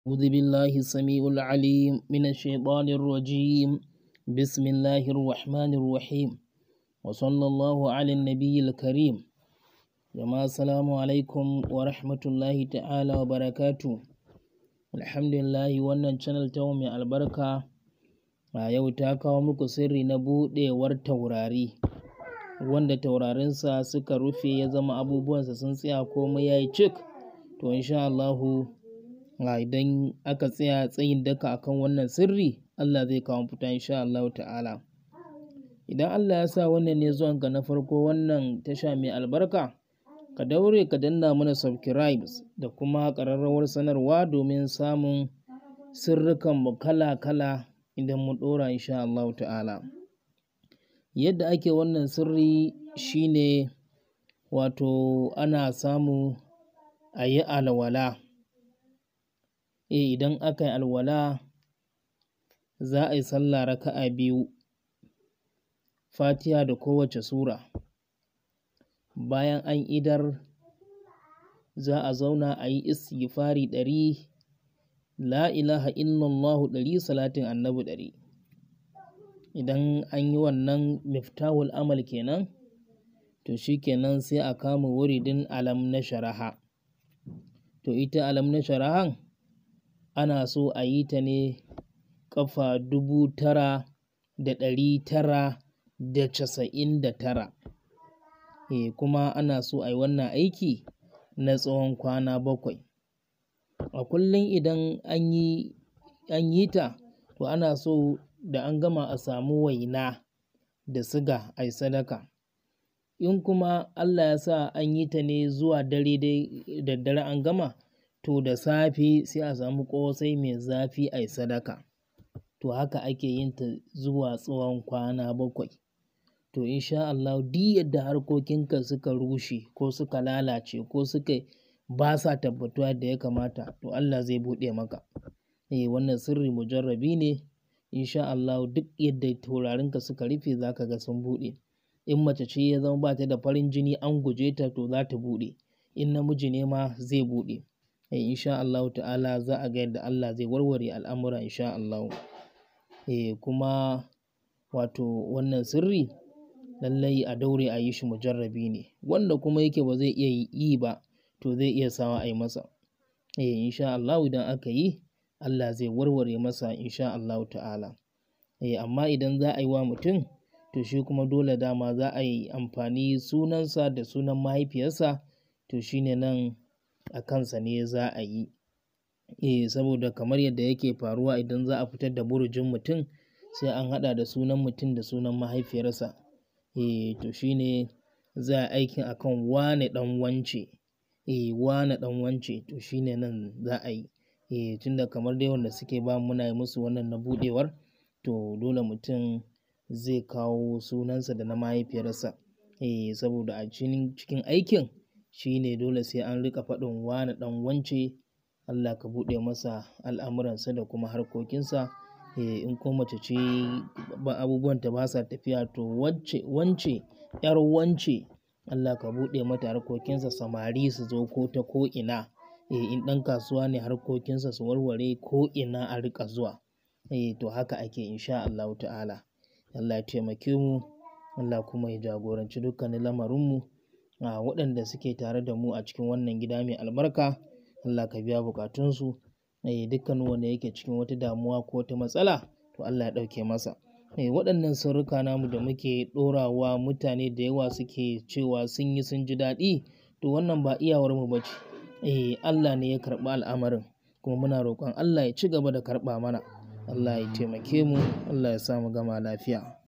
أعوذ بالله السميع العليم من الشيطان الرجيم بسم الله الرحمن الرحيم وصلى الله على النبي الكريم جماعة السلام عليكم ورحمة الله تعالى وبركاته الحمد لله wannan channel ta mai albarka a yau ta kawo muku sirri na buɗewar taurari wanda taurarinsa suka rufe ya zama abubuwansa sun tsaya komai ya yi cik to insha Allahu idan aka tsaya tsayin daka akan wannan sirri Allah zai kawo fita insha Allahu ta'ala idan Allah ya sa wannan ne zuwan ka na farko wannan tasha mai albarka ka daure ka danna mana subscribes da kuma ƙararrawar sanarwa domin samun sirrikan mu kala-kala idan mun ɗora insha Allahu ta'ala yadda ake wannan sirri shine wato ana samu a yi alwala eh idan aka yi alwala za a yi sallah raka'a biyu fatiha da kowace sura bayan an idar za a zauna a yi istighfari ɗari la ilaha illallahu ɗari salatin annabi ɗari idan an yi wannan miftahul amal kenan to shi kenan sai a kama wuridin alam na sharaha to ita alam na sharahan ana so a yi ta ne ƙafa dubu tara da ɗari tara da casa'in da tara e kuma ana so a yi wannan aiki na tsawon kwana bakwai a kullum idan an yi an yi ta to ana so da an gama a samu waina da siga a yi sadaka in kuma Allah ya sa an yi ta ne zuwa dare dai da dare an gama to da safe sai a samu ƙosai mai zafi a yi sadaka to haka ake yin ta zuwa tsawon kwana bakwai to insha Allah duk yadda harkokinka suka rushe ko suka lalace ko suka ba sa tabbatuwa da ya kamata to Allah zai buɗe maka eh wannan sirri mujarrabi ne insha Allah duk yadda taurarinka suka rufe za ka ga sun buɗe in mace ce ya zama ba ta da farin jini an guje ta to za ta buɗe in namiji ne ma zai buɗe eh insha Allah ta'ala za a ga yadda Allah zai warware al'amura insha Allah eh kuma wato wannan sirri lallai a daure a yi shi mujarrabi ne wanda kuma yake ba zai iya yi ba to zai iya sawa a yi masa eh insha Allah idan aka yi Allah zai warware masa insha Allah ta'ala eh amma idan za a yi wa mutum to shi kuma dole dama za a yi amfani sunansa da sunan mahaifiyarsa to shine nan a kansa ne za a yi eh saboda kamar yadda yake faruwa idan za a fitar da burujin mutum sai an haɗa da sunan mutum da sunan mahaifiyarsa eh to shine za a aikin akan wane ɗan wance eh wane ɗan wance to shine nan za a yi eh tunda kamar dai wanda suke ba muna yi musu wannan na buɗewar to dole mutum zai kawo sunansa da na mahaifiyarsa eh saboda a cikin aikin shine dole sai an rika faɗin wane ɗan wance Allah ka buɗe masa al'amuransa da kuma harkokinsa eh in ko mace ce ba abubuwan ta ba sa tafiya to wacce wance yar wance Allah ka buɗe mata harkokinsa samari su zo ko ta ko ina eh in ɗan kasuwa ne harkokinsa su warware ko ina a rika zuwa eh to haka ake insha Allah ta'ala Allah ya taimake mu Allah kuma ya jagoranci dukkanin lamarinmu a waɗanda suke tare da mu a cikin wannan gida mai albarka Allah ka biya bukatunsu eh dukkan wanda yake cikin wata damuwa ko wata matsala to Allah ya ɗauke masa eh waɗannan sirrika namu da muke ɗorawa mutane da yawa suke cewa sun yi sun ji daɗi to wannan ba iyawar mu bace eh Allah ne ya karɓi al'amarin kuma muna roƙon Allah ya ci gaba da karɓa mana Allah ya taimake mu Allah ya sa mu gama lafiya